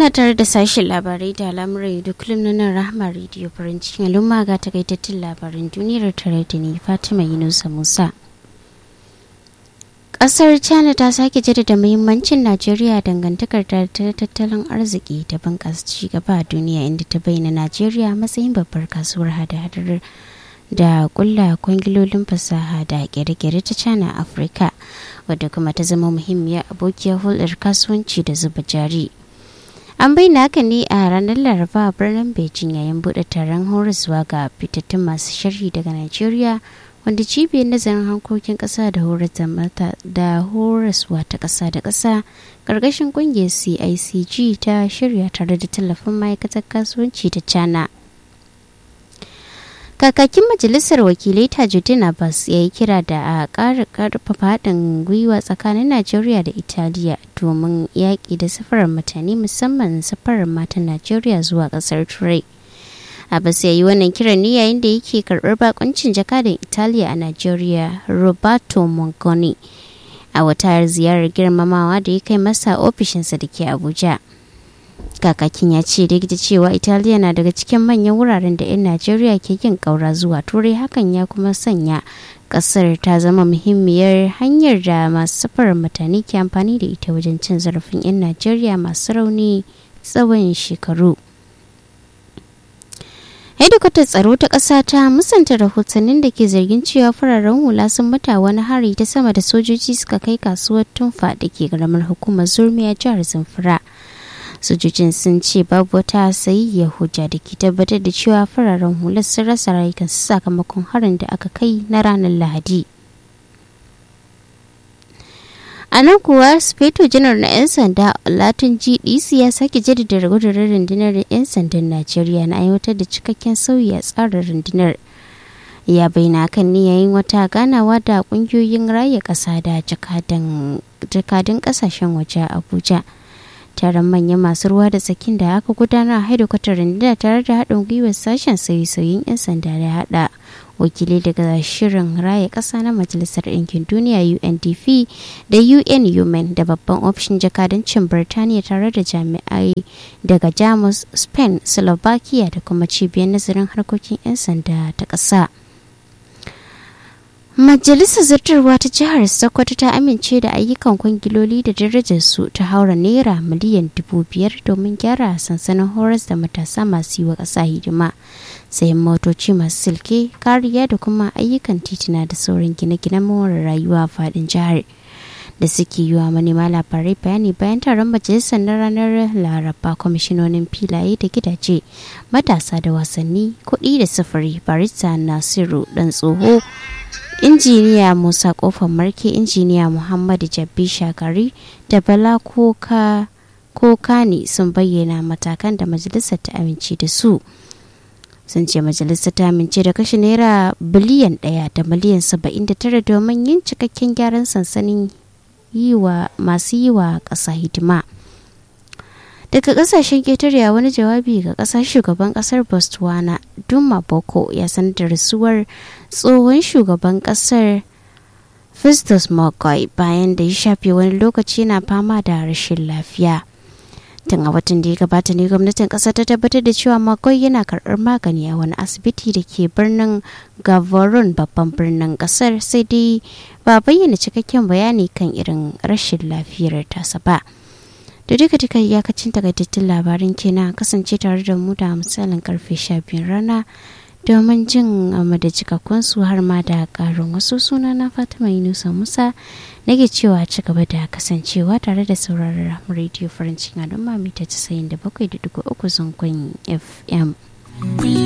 ana tare da sashen labarai da al'amuran da kullum na nan rahama rediyo farin cikin al'umma ga takaitattun labaran duniyar tare da ni fatima yunusa musa kasar china ta sake jaddada muhimmancin najeriya dangantakar ta tattalin arziki da bunƙasa ci gaba a duniya inda ta bayyana najeriya matsayin babbar kasuwar hada-hadar da kulla kwangilolin fasaha da kere-kere ta china a afirka wadda kuma ta zama muhimmiyar abokiyar hulɗar kasuwanci da zuba jari an bayyana haka ne a ranar laraba a birnin beijing yayin buɗe taron horaswa ga fitattun masu sharhi daga nigeria wanda cibiyar nazarin harkokin ƙasa da da horaswa ta ƙasa da ƙasa ƙarƙashin ƙungiyar cicg ta shirya tare da tallafin ma'aikatar kasuwanci ta china kakakin majalisar wakilai tajuddin abbas ya yi kira da a ƙara ƙarfafa haɗin gwiwa tsakanin najeriya da italiya domin yaƙi da safarar mutane musamman safarar matan najeriya zuwa ƙasar turai abbas ya yi wannan kiran ne yayin da yake karɓar bakuncin jakadan italiya a najeriya roberto mongoni a wata ziyarar girmamawa da ya kai masa ofishinsa da ke abuja kakakin ya ce duk da cewa italiya na daga cikin manyan wuraren da 'yan najeriya ke yin ƙaura zuwa turai hakan ya kuma sanya ƙasar ta zama muhimmiyar hanyar da masu safarar mutane ke amfani da ita wajen cin zarafin 'yan najeriya masu rauni tsawon shekaru hedikwatar tsaro ta ƙasa ta musanta rahotannin da ke zargin cewa fararen hula sun mata wani hari ta sama da sojoji suka kai kasuwar tunfa da ke ƙaramar hukumar zurmiya jihar zamfara sojojin sun ce babu wata sayiyyar hujja da ke tabbatar da cewa fararen hular sun rasa rayukansu sakamakon harin da aka kai na ranar lahadi a nan kuwa speto janar na 'yan sanda latin gdc ya sake jaddada gudunar rundunar 'yan sandan najeriya na aiwatar da cikakken sauyi a tsarin rundunar ya bayyana kan ne yayin wata ganawa da kungiyoyin raya kasa da jakadun kasashen waje abuja taron manyan masu ruwa da tsakin da aka gudanar a haidakwatar rundunar tare da haɗin gwiwar sashen sauye-sauyen 'yan sanda da haɗa wakilai daga shirin raya ƙasa na majalisar ɗinkin duniya undp da un human da babban ofishin jakadancin birtaniya tare da jami'ai daga jamus spain slovakia da kuma cibiyar nazarin harkokin 'yan sanda ta ƙasa. Majalisar Zartarwa ta Jihar Sokoto ta amince da ayyukan kwangiloli da darajarsu ta haura naira miliyan dubu biyar domin gyara sansanin horas da matasa masu yi wa ƙasa hidima, sayan motoci masu silke, kariya da kuma ayyukan titina da sauran gine-ginen more rayuwa a faɗin jihar. da suke yi wa manema labarai bayani bayan taron majalisar na ranar laraba kwamishinonin filaye da gidaje matasa da wasanni kuɗi da sufuri barista nasiru dan tsoho injiniya musa kofar marke injiniya muhammadu jabbi shagari da bala koka kokani sun bayyana matakan da majalisar ta amince da su sun ce majalisar ta amince da kashe naira biliyan ɗaya da miliyan saba'in da tara domin yin cikakken gyaran sansanin yi wa masu yi wa ƙasa hidima daga ƙasashen ketare wani jawabi ga ƙasar shugaban ƙasar botswana duma boko ya sanar da rasuwar tsohon shugaban ƙasar festus mccoy bayan da ya shafe wani lokaci na fama da rashin lafiya tun a watan da ya gabata ne gwamnatin ƙasa ta tabbatar da cewa mccoy yana karɓar magani a wani asibiti da ke birnin gavorone babban birnin ƙasar sai dai ba bayyana cikakken bayani kan irin rashin lafiyar tasa ba da duka duka iyakacin takaitattun labarin kenan kasance tare da mu da misalin karfe 12 rana domin jin amma da cikakkun su har ma da karin wasu suna na fatima yunusa musa nake cewa ci gaba da kasancewa tare da sauraron rediyo farin cikin al'umma mita 97.3 zangon fm